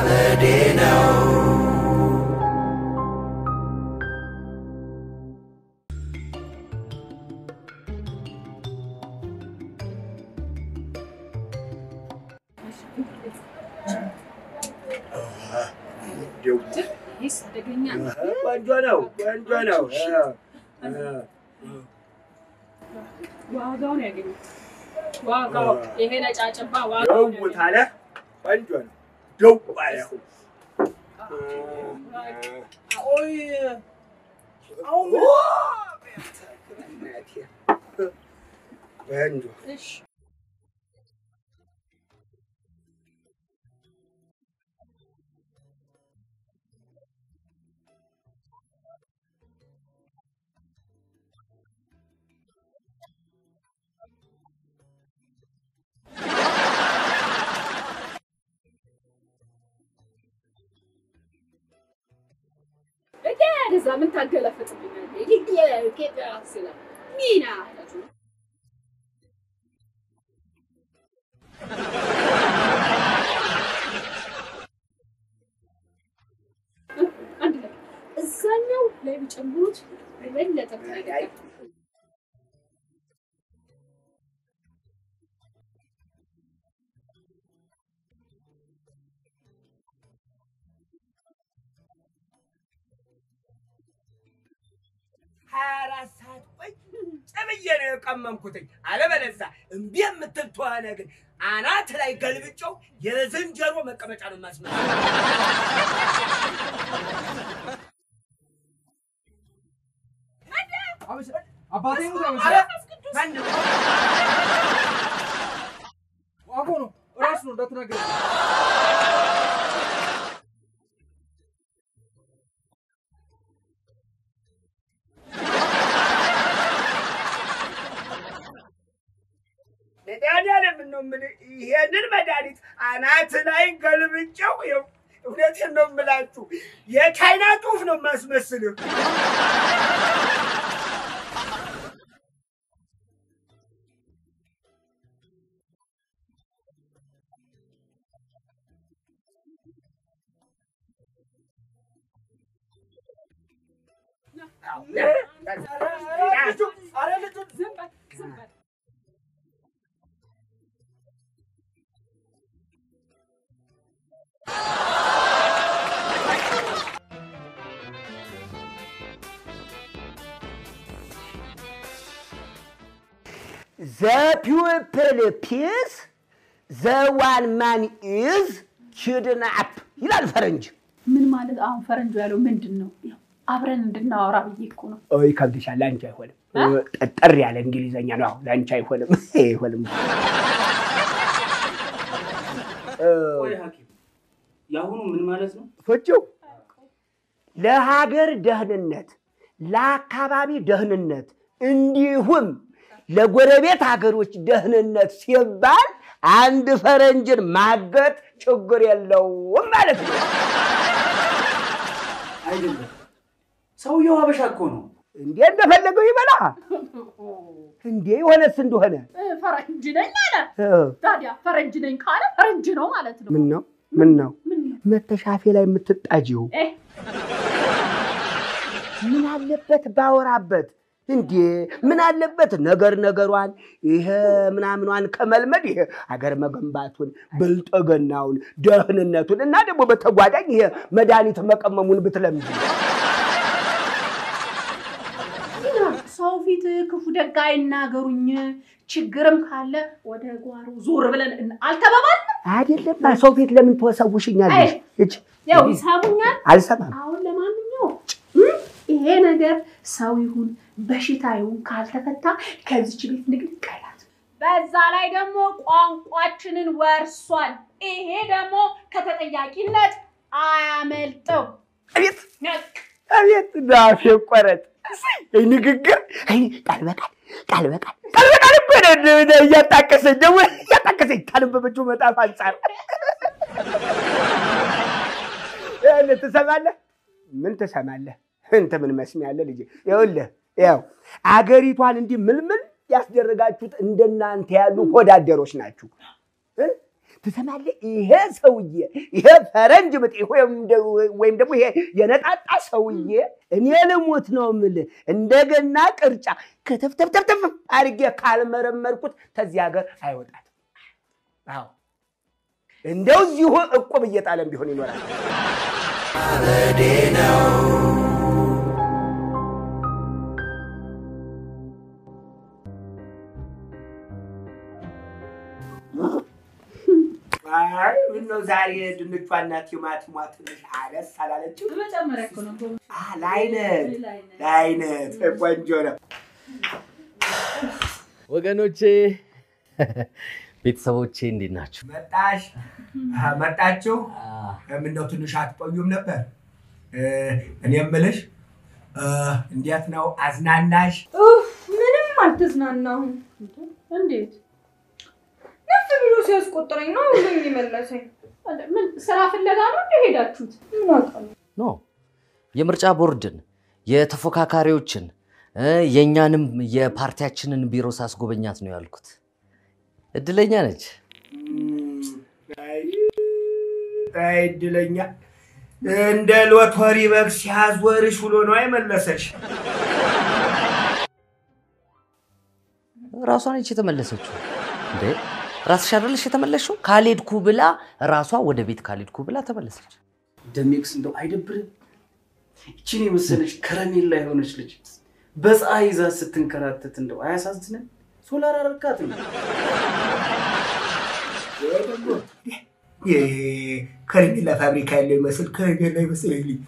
ዘመዴ ነው። ቆንጆ ነው፣ ቆንጆ ነው። ዋጋውን ያገኙት ዋጋው ይሄ ነጫጭባ ዋጋው ደውት አለ። ቆንጆ ነው። ደው አለ። ቆይ አሁን ቆንጆ እሺ እዛ ምን ታገለፍጥብኛለህ? ኢትዮጵያ ስለ ሚና አንድ ላይ እዛኛው ላይ ቢጨምሩት የበለጠ ነገር ሀያ አራት ሰዓት ቁጭ ብዬ ነው የቀመምኩትኝ። አለበለዚያ እምቢ የምትል ተሆነ ግን አናት ላይ ገልብጨው የዝንጀሮ መቀመጫ ነው የማስመጣው። አባቴ ሙት ኧረ አይመስልም። ማነው? ዋጎ ነው ራሱ ነው እንዳትናገር። መድኃኒዓለም ነው የምልህ፣ ይሄንን መድኃኒት አናት ላይ ገልብጨው ይኸው እውነቴን ነው የምላችሁ የቻይና ጡፍ ነው የማስመስልህ። ኧረ ልጁ ዝም በል ዝም በል The pupil peace, the one man is kidnap ይላል ፈረንጅ። ምን ማለት አሁን ፈረንጆ ያለው ምንድን ነው? ያው አብረን እንድናወራ ብዬ እኮ ነው። ኦይ ከብድሻል፣ ለአንቺ አይሆንም። ጠጠር ያለ እንግሊዘኛ ነው። አሁን ለአንቺ አይሆንም፣ አይሆንም። ቆይ ሐኪም የአሁኑ ምን ማለት ነው? ፈጭው ለሀገር ደህንነት፣ ለአካባቢ ደህንነት እንዲሁም ለጎረቤት ሀገሮች ደህንነት ሲባል አንድ ፈረንጅን ማገት ችግር የለውም ማለት ነው። አይደለም ሰውየው ሀበሻ እኮ ነው። እንዴ እንደፈለገው ይበላ እንዴ የሆነስ እንደሆነ እ፣ ፈረንጅ ነኝ አለ። እ፣ ታዲያ ፈረንጅ ነኝ ካለ ፈረንጅ ነው ማለት ነው። ምን ነው ምን ነው ምን ነው? መተሻፌ ላይ የምትጣጂው እ፣ ምን አለበት ባወራበት እንዴ ምን አለበት ነገር ነገሯን ይሄ ምናምኗን ከመልመድ ይሄ አገር መገንባቱን ብልጥግናውን ደህንነቱን እና ደግሞ በተጓዳኝ ይሄ መድኃኒት መቀመሙን ብትለምድ ሰው ፊት ክፉ ደግ አይናገሩኝ፣ ችግርም ካለ ወደ ጓሮ ዞር ብለን እን- አልተባባልንም? አይደለም ሰው ፊት ለምን ትወሰውሽኛለሽ? እች ያው ይሳቡኛል። አልሰማም። አሁን ለማንኛውም እ፣ ይሄ ነገር ሰው ይሁን በሽታ ይሁን ካልተፈታ ከዚች ቤት ንግድ ቀላት። በዛ ላይ ደግሞ ቋንቋችንን ወርሷል። ይሄ ደግሞ ከተጠያቂነት አያመልጥም። አቤት አቤት ዳፌ ቆረጥ አይ ንግግር አይ ቃል በቃል ቃል በቃል ቃል በቃል እኮ ነው ነው እያጣቀሰኝ ደግሞ እያጣቀሰኝ ካነበበችው መጽሐፍ አንጻር ያን ትሰማለህ? ምን ትሰማለህ? እንት ምን መስሚያለህ ልጄ? ይኸውልህ ያው አገሪቷን እንዲህ ምልምል ያስደረጋችሁት እንደናንተ ያሉ ወዳደሮች ናችሁ። እ? ትሰማለህ? ይሄ ሰውዬ ይሄ ፈረንጅ ብጤ ወይም ደ- ወይም ደግሞ ይሄ የነጣጣ ሰውዬ እኔ ልሙት ነው የምልህ። እንደገና ቅርጫ ከተፍተፍተፍተፍ አድርጌ ካልመረመርኩት ከዚህ ሀገር አይወጣም። አዎ እንደው እዚሁ እቁብ እየጣለም ቢሆን ይኖራል። አይ ምነው ዛሬ ድንቿና ቲማቲሟ ትንሽ አነስ አላለችም? መጨመሪያ እኮ ነው። አ፣ ለአይነት ለአይነት ቆንጆ ነው። ወገኖቼ ቤተሰቦቼ እንዴት ናችሁ? መጣሽ አ፣ መጣችሁ። ምነው ትንሽ አትቆዩም ነበር? እ፣ እኔ የምልሽ እ፣ እንዴት ነው አዝናናሽ? ኡፍ ምንም አልተዝናናሁም። እንዴት? ነፍ ብሎ ሲያስቆጥረኝ ነው ሁሉ የሚመለሰኝ። ምን ስራ ፍለጋ ነው እንደ ሄዳችሁት? ምን አውቃለሁ። ኖ የምርጫ ቦርድን የተፎካካሪዎችን እ፣ የእኛንም የፓርቲያችንን ቢሮ ሳስጎበኛት ነው ያልኩት። እድለኛ ነች። አይ አይ፣ እድለኛ እንደ ሎተሪ በግ ሲያዞርሽ ውሎ ነው አይመለሰሽ። ራሷ ነች የተመለሰችው። እንዴ ራስሽ አይደለሽ የተመለስሽው? ካልሄድኩ ብላ ራሷ ወደ ቤት ካልሄድኩ ብላ ተመለሰች። ደሜክስ እንደው አይደብርም? ይችን የመሰለች ከረሜላ የሆነች ልጅ በፀሐይ ይዛ ስትንከራተት እንደው አያሳዝንም? ሶላር አረካት ነው። ከረሜላ ፋብሪካ ያለው ይመስል ከረሜላ ይመስለኝ።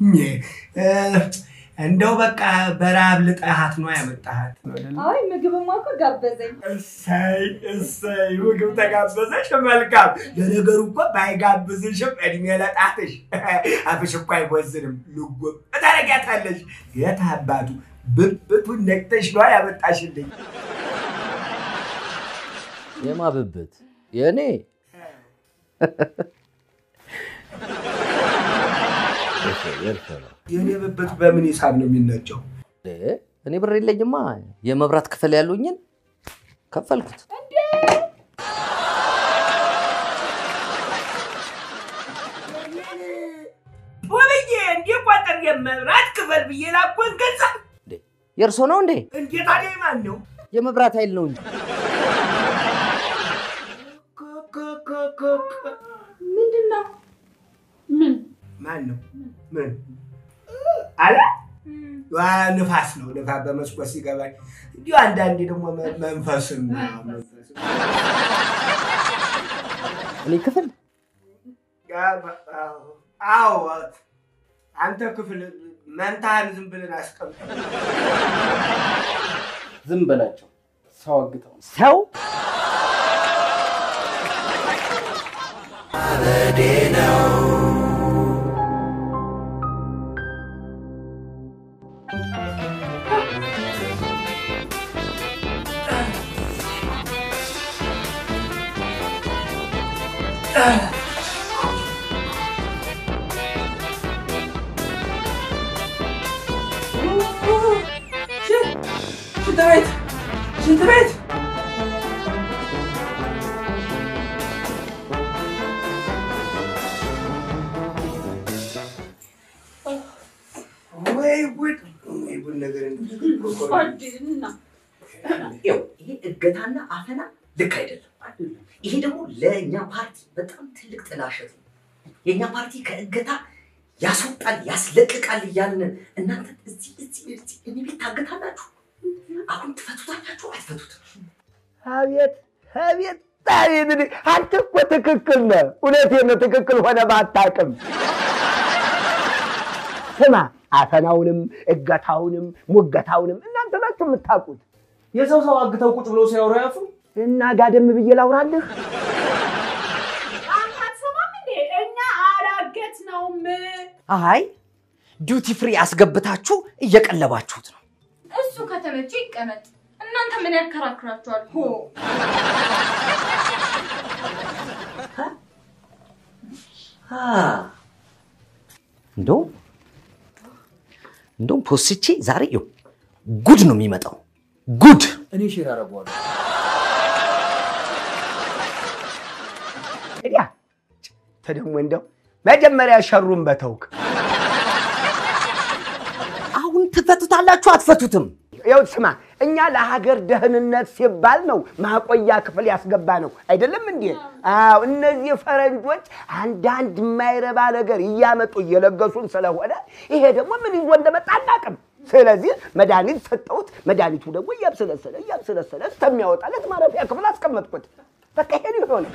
እንደው በቃ በረሃብ ልጠሃት ነው ያመጣሃት። አይ ምግብማ እኮ ጋበዘኝ። እሰይ እሰይ፣ ምግብ ተጋበዘሽ፣ መልካም። ለነገሩ እኮ ባይጋብዝሽም እድሜ ለጣትሽ አፍሽ እኮ አይቦዝንም። ልጎም ታረጊያታለሽ። የት አባቱ ብብቱን ነቅተሽ ነዋ ያመጣሽልኝ። የማብብት የእኔ የኔ ብብት በምን ሂሳብ ነው የሚነጨው? እንዴ፣ እኔ ብር የለኝማ። የመብራት ክፍል ያሉኝን ከፈልኩት። ወብዬ እንዴ ቋጠር የመብራት ክፈል ብዬ ላኮን ገንዘብ እንዴ፣ የእርሶ ነው እንዴ? እንዴት ታዲያ ማን ነው? የመብራት ኃይል ነው እንጂ ምንድን ነው? ምን ማን ነው? ምን አለ? ዋ ንፋስ ነው። ንፋስ በመስኮት ሲገባኝ እንዲሁ አንዳንዴ ደግሞ መ- መንፈስም ነው፣ መንፈስም። እኔ ክፍል አዎ አንተ ክፍል መንታህን ዝም ብለን አስቀምጥ። ዝም በላቸው። ሰው አግተው ነው። ሰው ሽንት ቤት ሽንት ቤት ወይ ጉድ! ወይ ጉድ ነገር እንደዚህ አዲና ይኸው ይሄ እገታና አፈና ልክ አይደለም። ይሄ ደግሞ ለእኛ ፓርቲ በጣም ትልቅ ጥላሸት ነው። የእኛ ፓርቲ ከእገታ ያስወጣል ያስለቅቃል እያልን እናንተ እዚህ እዚህ እዚህ እኔ ቤት ታገታላችሁ። አሁን ትፈቱታላችሁ አትፈቱትም? አቤት አቤት አቤት! እኔ- አንተ እኮ ትክክል ነህ። እውነቴን ነው። ትክክል ሆነ ባታውቅም ስማ፣ አፈናውንም እገታውንም ሙገታውንም እናንተ ናችሁ የምታውቁት። የሰው ሰው አግተው ቁጭ ብሎ ሲያወሩ ያፉ እና ጋደም ብዬ ላውራልህ። አንተ አትሰማም እንዴ? እኛ አላገትነውም። አይ ዲዩቲ ፍሪ አስገብታችሁ እየቀለባችሁት ነው። እሱ ከተመቸ ይቀመጥ። እናንተ ምን ያከራክራችኋል? ሆ እንደውም እንደውም ፖስቼ ዛሬ ይኸው ጉድ ነው የሚመጣው ጉድ። እኔ ሼር አደርገዋለሁ። አንተ ደግሞ እንደው መጀመሪያ ሸሩን በተውክ። አሁን ትፈቱታላችሁ አትፈቱትም? ያው ስማ፣ እኛ ለሀገር ደህንነት ሲባል ነው ማቆያ ክፍል ያስገባ ነው አይደለም እንዴ? አዎ፣ እነዚህ ፈረንጆች አንዳንድ የማይረባ ነገር እያመጡ እየለገሱን ስለሆነ ይሄ ደግሞ ምን ይዞ እንደመጣ አናውቅም። ስለዚህ መድኃኒት ሰጠሁት። መድኃኒቱ ደግሞ እያብሰለሰለ እያብሰለሰለ እስከሚያወጣለት ማረፊያ ክፍል አስቀመጥኩት። በቃ ይሄን ይሆነ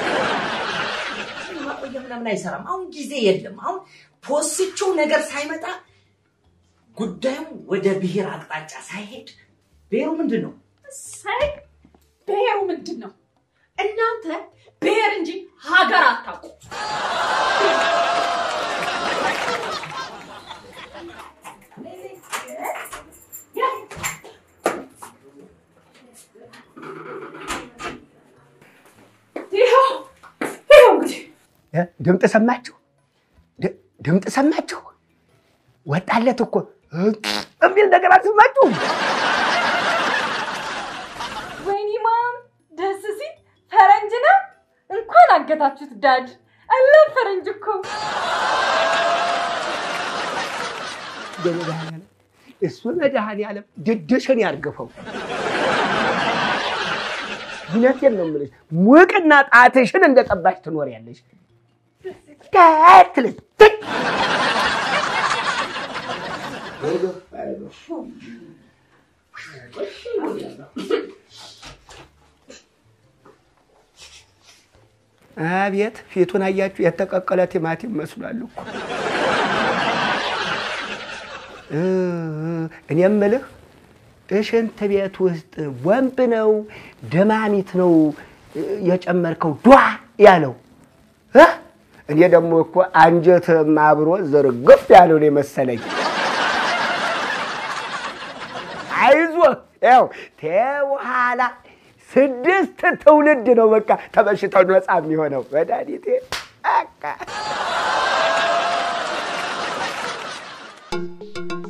ማቆያ ምናምን አይሰራም። አሁን ጊዜ የለም። አሁን ፖስቸው ነገር ሳይመጣ ጉዳዩ ወደ ብሔር አቅጣጫ ሳይሄድ ብሔሩ ምንድን ነው? ሳይ ብሔሩ ምንድን ነው? እናንተ ብሔር እንጂ ሀገር አታውቁ። ይኸው ይኸው እንግዲህ እ? ድምፅ ሰማችሁ? ድ- ድምፅ ሰማችሁ? ወጣለት እኮ እ? የሚል ነገር አልሰማችሁም? ወይኔ ማም ደስ ሲል ፈረንጅ ነው። እንኳን አገታችሁት ዳድ። አላህ ፈረንጅ እኮ በመድኃኒዓለም እሱ መድኃኒዓለም ድድሽን ያርግፈው። እውነቴን ነው የምልሽ፣ ሙቅና ጣትሽን እንደቀባሽ ትኖሪያለሽ። ከትልት አቤት ፊቱን አያችሁ? የተቀቀለ ቲማቲም መስሏል እኮ። እ እኔ የምልህ እሽንት ቤት ውስጥ ወንብ ነው ደማሚት ነው እ የጨመርከው ዷ ያለው እ? እኔ ደግሞ እኮ አንጀትም አብሮ ዝርግፍ ያለው ነው የመሰለኝ። አይዞህ ያው ተኋላ ስድስት ትውልድ ነው በቃ ተበሽታው ነፃ የሚሆነው መድኃኒቴ በቃ